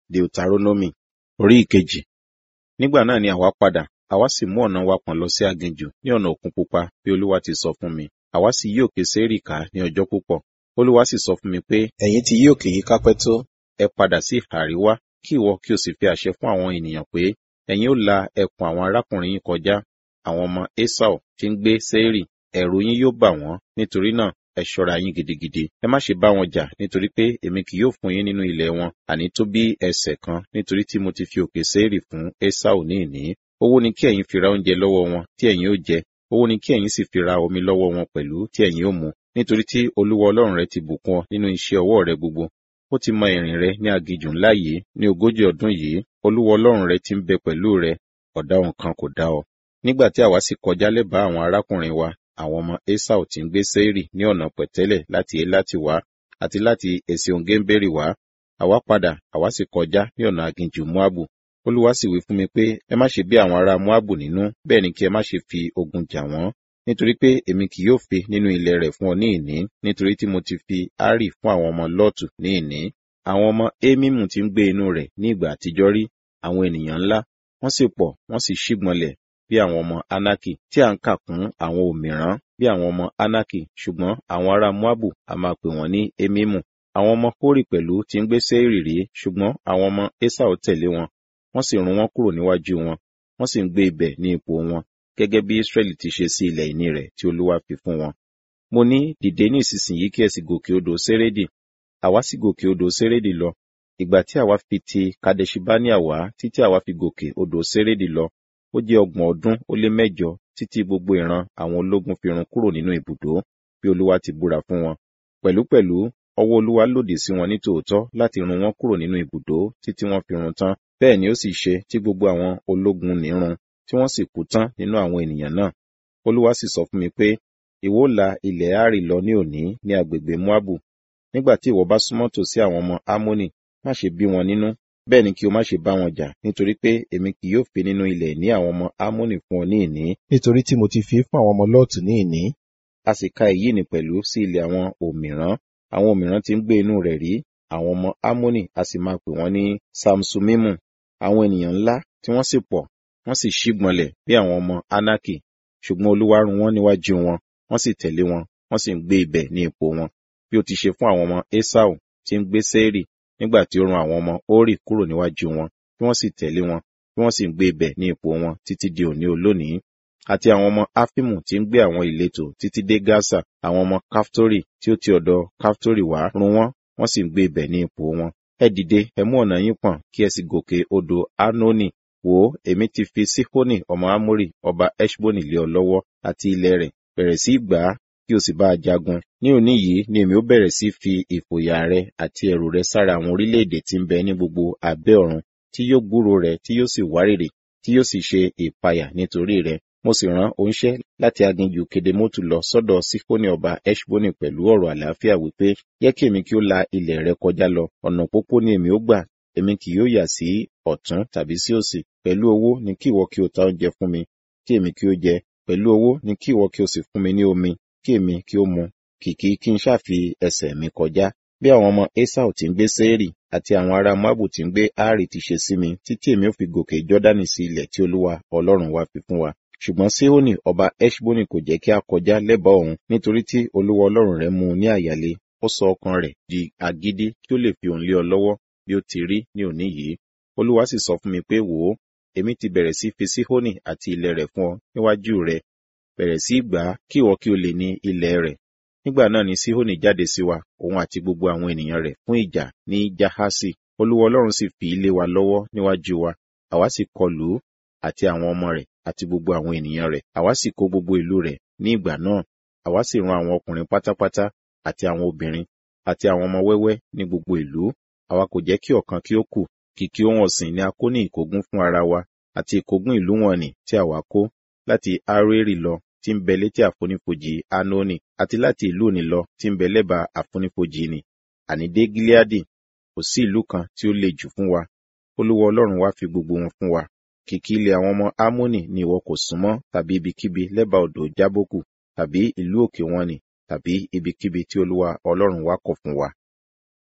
Deuteronomy orí ìkejì. Nígbà náà ni àwa padà, àwa sì mú ọ̀nà wa pọ̀n lọ sí aginjù ní ọ̀nà òkun pupa bí Olúwa ti sọ fún mi. Àwa sì yí òkè Séírì ká ní ọjọ́ púpọ̀. Olúwa sì sọ fún mi pé, ẹ̀yin ti yí òkè yìí kápẹ́ tó, ẹ padà sí ìhà àríwá, kí ìwọ kí o sì fi àṣẹ fún àwọn ènìyàn pé, ẹ̀yin ó la ẹkùn àwọn arákùnrin yín kọjá, àwọn ọmọ Esau tí ń gbé Séírì, ẹ̀rù yín yóò bà wọ́n, nítorí náà ẹ ṣọ́ra yín gidigidi. Ẹ má ṣe bá wọn jà, nítorí pé èmi kì yóò fún yín nínú ilẹ̀ wọn, àní tó bí ẹsẹ̀ kan, nítorí tí mo ti fi òkè Séírì fún Esau ní ìní. Owó ni kí ẹ̀yin fi ra oúnjẹ lọ́wọ́ wọn tí ẹ̀yin ó jẹ, owó ni kí ẹ̀yin sì fi ra omi lọ́wọ́ wọn pẹ̀lú tí ẹ̀yin ó mu, nítorí tí Olúwa Ọlọ́run rẹ ti bùkún ọ nínú iṣẹ́ ọwọ́ rẹ gbogbo. Ó ti mọ ìrìn rẹ ní aginjù ńlá yìí ní ogójì ọdún yìí, Olúwa Ọlọ́run rẹ ti ń bẹ pẹ̀lú rẹ, ọ̀daràn kan kò dá ọ. Nígbà tí àwa sì kọjá lẹ́bàá àwọn arákùnrin wa, àwọn ọmọ Esau tí ń gbé Séírì ní ọ̀nà pẹ̀tẹ́lẹ̀ láti Elati wá àti láti Esion-Geberi wá, àwa padà, àwa sì kọjá ní ọ̀nà aginjù Moabu. Olúwa sì wí fún mi pé, ẹ má ṣe bí àwọn ará Moabu nínú, bẹ́ẹ̀ ni kí ẹ má ṣe fi ogun jà wọ́n, nítorí pé èmi kì yóò fi nínú ilẹ̀ rẹ̀ fún ọ ní ìní, nítorí tí mo ti fi Ari fún àwọn ọmọ Lọ́ọ̀tù ní ìní. Àwọn ọmọ Émímù tí ń gbé inú rẹ̀ ní ìgbà àtijọ́ rí, àwọn ènìyàn ńlá, wọ́n sì pọ̀, wọ́n sì ṣígbọnlẹ̀ bí àwọn ọmọ Anaki, tí à ń kà kún àwọn òmìrán bí àwọn ọmọ Anaki, ṣùgbọ́n àwọn ará Moabu a máa pè wọ́n ní Émímù. Àwọn ọmọ Kórì pẹ̀lú tí ń gbé Séírì rí, ṣùgbọ́n àwọn ọmọ Esau tẹ̀lé wọn, wọ́n sì run wọ́n kúrò níwájú wọn, wọ́n sì ń gbé ibẹ̀ ní ipò wọn, gẹ́gẹ́ bí Israẹli ti ṣe sí ilẹ̀ ìní rẹ̀ tí Olúwa fi fún wọn. Mo ní, dìde ní ìsinsìnyí kí ẹ sì gòkè odò Sérédì. Àwa sì gòkè odò Sérédì lọ. Ìgbà tí àwa fi ti Kadeshibania wá títí àwa fi gòkè odò Sérédì lọ, ó jẹ́ ọgbọ̀n ọdún ó lé mẹ́jọ títí gbogbo ìran àwọn ológun fi run kúrò nínú ibùdó bí Olúwa ti búra fún wọn. Pẹ̀lúpẹ̀lú ọwọ́ Olúwa lòdì sí wọn ní tòótọ́ láti run wọn kúrò nínú ibùdó títí wọ́n fi run tán. Bẹ́ẹ̀ ni ó sì ṣe tí gbogbo àwọn ológun ní run tí wọ́n sì kú tán nínú àwọn ènìyàn náà. Olúwa sì sọ fún mi pé, ìwọ la ilẹ̀ Ari lọ ní òní ní agbègbè Moabu. Nígbà tí ìwọ bá súnmọ́ tòsí àwọn ọmọ Amoni, má ṣe bí wọn nínú, bẹ́ẹ̀ ni kí o má ṣe bá wọn jà, nítorí pé èmi kì yóò fi nínú ilẹ̀ ní àwọn ọmọ Amoni fún ọ ní ìní, nítorí tí mo ti fi fún àwọn ọmọ Lọ́ọ̀tù ní ìní. A sì ka èyí ní pẹ̀lú sí ilẹ̀ àwọn òmìrán, àwọn òmìrán tí ń gbé inú rẹ̀ rí, àwọn ọmọ Amoni a sì máa pè wọ́n ní Samsumimu, àwọn ènìyàn ńlá tí wọ́n sì pọ̀, wọ́n sì ṣígbọnlẹ̀ bí àwọn ọmọ Anaki, ṣùgbọ́n Olúwa run wọ́n níwájú wọn, wọ́n sì tẹ̀lé wọn, wọ́n sì ń gbé ibẹ̀ ní ipò wọn, bí ó ti ṣe fún àwọn ọmọ Esau tí ń gbé Séírì nígbà tí ó run àwọn ọmọ Hórì kúrò níwájú wọn, tí wọ́n sì tẹ̀lé wọn, tí wọ́n sì ń gbé ibẹ̀ ní ipò wọn títí di òní olónìí. Àti àwọn ọmọ Áfímù tí ń gbé àwọn ìletò títí dé Gásà, àwọn ọmọ Káftórí tí ó ti ọ̀dọ̀ Káftórí wá run wọ́n, wọ́n sì ń gbé ibẹ̀ ní ipò wọn. Ẹ dìde, ẹ mú ọ̀nà yín pọ̀n, kí ẹ sì gòkè odò Arnoni. Wò ó, èmi ti fi Síhónì ọmọ Ámórì ọba Ẹ́ṣbónì lé ọ lọ́wọ́ àti ilẹ̀ rẹ̀, bẹ̀rẹ̀ sí gbà á kí o sì bá a jagun. Ní òní yìí ni èmi ó bẹ̀rẹ̀ sí fi ìfòyà rẹ àti ẹ̀rù rẹ sára àwọn orílẹ̀-èdè tí ń bẹ ní gbogbo abẹ́ ọ̀run, tí yóò gbúrò rẹ, tí yóò sì wárìrì, tí yóò sì ṣe ìpayà nítorí rẹ. Mo sì rán oníṣẹ́ láti aginjù Kedemotu lọ sọ́dọ̀ Sífónì ọba Ẹ́ṣbónì pẹ̀lú ọ̀rọ̀ àlàáfíà wípé, yẹ kí èmi kí ó la ilẹ̀ rẹ kọjá lọ, ọ̀nà pópó ni èmi ó gbà, èmi kì yóò yà sí ọ̀tún tàbí sí òsì. Pẹ̀lú owó ni kí ìwọ kí o ta oúnjẹ fún mi, kí èmi kí ó jẹ. Pẹ̀lú owó ni kí ìwọ kí o sì fún mi ní omi, kí èmi kí ó mu. Kìkì kí n ṣàfi ẹsẹ̀ mi kọjá. Bí àwọn ọmọ Esau tí ń gbé Séírì àti àwọn ará Moabu tí ń gbé Ari ti ṣe sí mi, títí èmi ó fi gòkè Jọ́dánì sí ilẹ̀ tí Olúwa Ọlọ́run wa fi fún wa. Ṣùgbọ́n Síhónì ọba Ẹ́ṣbónì kò jẹ́ kí a kọjá lẹ́bàá òun, nítorí tí Olúwa Ọlọ́run rẹ̀ mú un ní àyàlé, ó sọ ọkàn rẹ̀ di agídí kí ó lè fi òun lé ọ lọ́wọ́ bí ó ti rí ní òní yìí. Olúwa sì sọ fún mi pé wò ó, èmi ti bẹ̀rẹ̀ sí fi Síhónì àti ilẹ̀ rẹ̀ fún ọ níwájú rẹ̀, bẹ̀rẹ̀ sí gbà á kí ìwọ kí o lè ní ilẹ̀ rẹ̀. Nígbà náà ni Síhónì jáde sí wa, òun àti gbogbo àwọn ènìyàn rẹ̀ fún ìjà ní Jahasi. Olúwa Ọlọ́run sì fi ilé wa lọ́wọ́ níwájú wa, àwa sì kọlù ú àti àwọn ọmọ rẹ̀ àti gbogbo àwọn ènìyàn rẹ̀. Àwa sì kó gbogbo ìlú rẹ̀ ní ìgbà náà. Àwa sì run àwọn ọkùnrin pátápátá àti àwọn obìnrin àti àwọn ọmọ wẹ́wẹ́ ní gbogbo ìlú. Àwa kò jẹ́ kí ọ̀kan kí ó kù. Kìkì ohun ọ̀sìn ni a kó ní ìkógun fún ara wa àti ìkógun ìlú wọn nì tí àwa kó láti Aroeri lọ tí ń bẹ létí àfonífojì Anoni àti láti ìlú òní lọ tí ń bẹ lẹ́bàá àfonífojì ni. Àní dé Gileadi, kò sí ìlú kan tí ó le jù fún wa. Olúwa Ọlọ́run wa fi gbogbo wọn fún wa. Kìkì ilẹ̀ àwọn ọmọ Amoni ni ìwọ kò súnmọ́ tàbí ibikíbi lẹ́bàá odò Jábókù tàbí ìlú òkè wọn nì tàbí ibikíbi tí Olúwa Ọlọ́run wa kọ̀ fún wa.